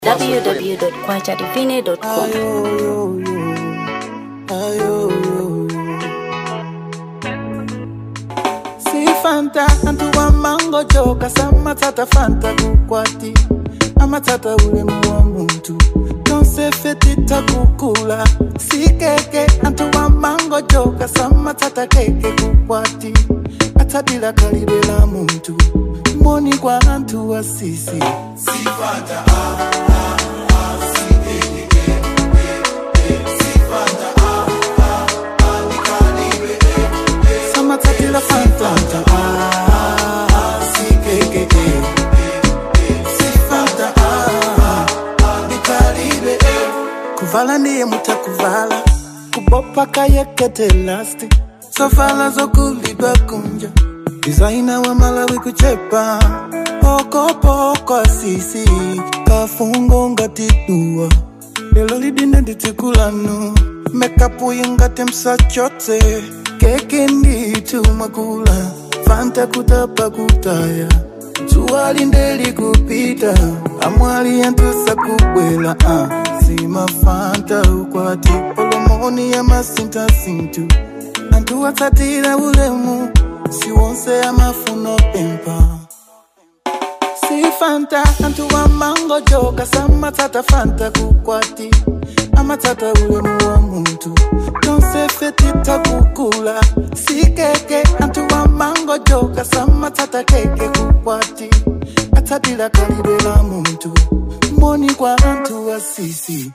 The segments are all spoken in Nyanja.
www.kwajadivine.com. Si fanta antu wa mango joka samatata fanta kukwati amatata ulemu wa muntu tonsefetita kukula si keke antu wa mango joka samatata keke kukwati atadila kalibela muntu moni kwa antu wa sisi samatatila fanta ah, si keke si fanta ah, nikalibe kuvala ndiye mutakuvala kubopa kayekete lasti sovala zokulidwa kunja dizaina wa malawi kuchepa pokopoko asisi kafungo ngatidua lelo lidine nditikulanu mekapu ingati msachote keke nditumwakula fanta kutapa kutaya zuwali ndeli kupita amwali yantusa kubwela uh. sima fanta ukwati olomoni ya masintasintu antu watsatira ulemu siwonse amafuno pempa si fanta antu wa mango joka samatsata fanta kukwati amatsata ulemu wa muntu tonsefetita kukula si keke antu wa mango joka samatsata keke kukwati atsadila kalibela muntu moni kwa antu wa sisi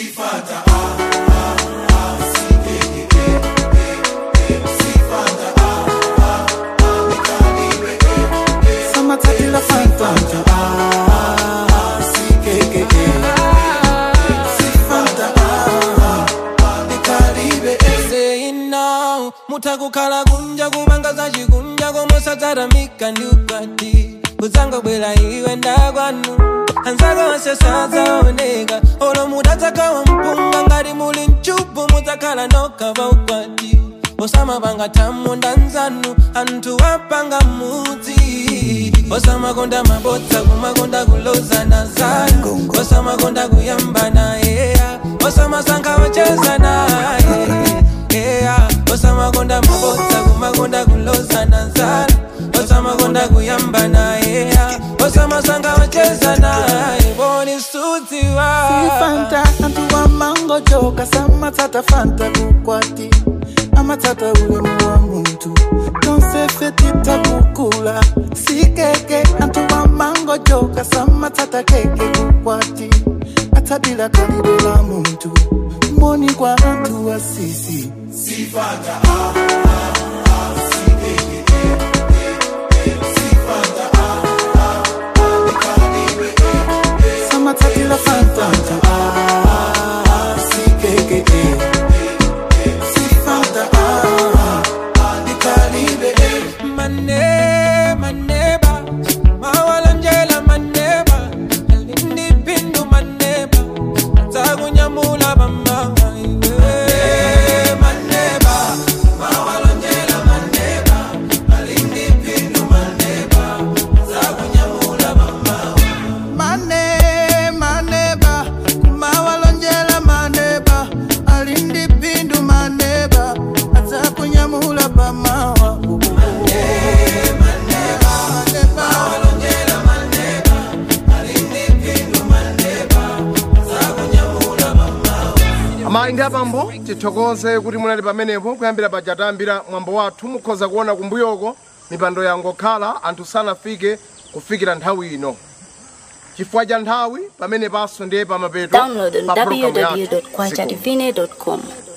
samatsatila fanta ah, si keke si fanta ah, nikalibe saying now mutakukhala kunja kubangaza chikunja komosataramika ndi ukwati kudzangobwera iwe ndakwanu anzako onse sadzaoneka olo mudatsakawa mpunga ngati muli mchubu mudzakhala nokha ukwati osamapanga thamunda nzanu anthu apanga mudzi osamakonda mabodza kumakonda kulozana zanu osamakonda kuyambana yeya osamasankha ocheza naye yeah. osamakonda mabodza kumakonda kulozana zanu osamakonda kuyambana yeya osamasankha ocheza naye boni sudziwa Si fanta antu wa mango joka samatsata fanta kukwati amatsata ulemu wa muntu tonsefetita kukula si keke antu wa mango joka samatsata keke kukwati atsadila kalibela muntu moni kwa antu wa sisi samatsatila fanta ah, si keke si fanta ah, nikalibe mane maneba mawalanjela maneba alindipindu maneba takunyamula bamawa maneba mawalanjela maneba alindipindu maneba takunyamula bamawa mane maneba kumawalonjela maneba alindi pindu maneba adzakunyamula pamawa amayi ndi abambo tithokoze kuti munali pamenepo kuyambira paja tayambira mwambo wathu mukhoza kuona kumbuyoko mipando yangokhala anthu sanafike kufikira nthawi ino chifukwa cha nthawi pamene paso ndiye pamapeto Download on pa programu yathu. www.kwajadivine.com.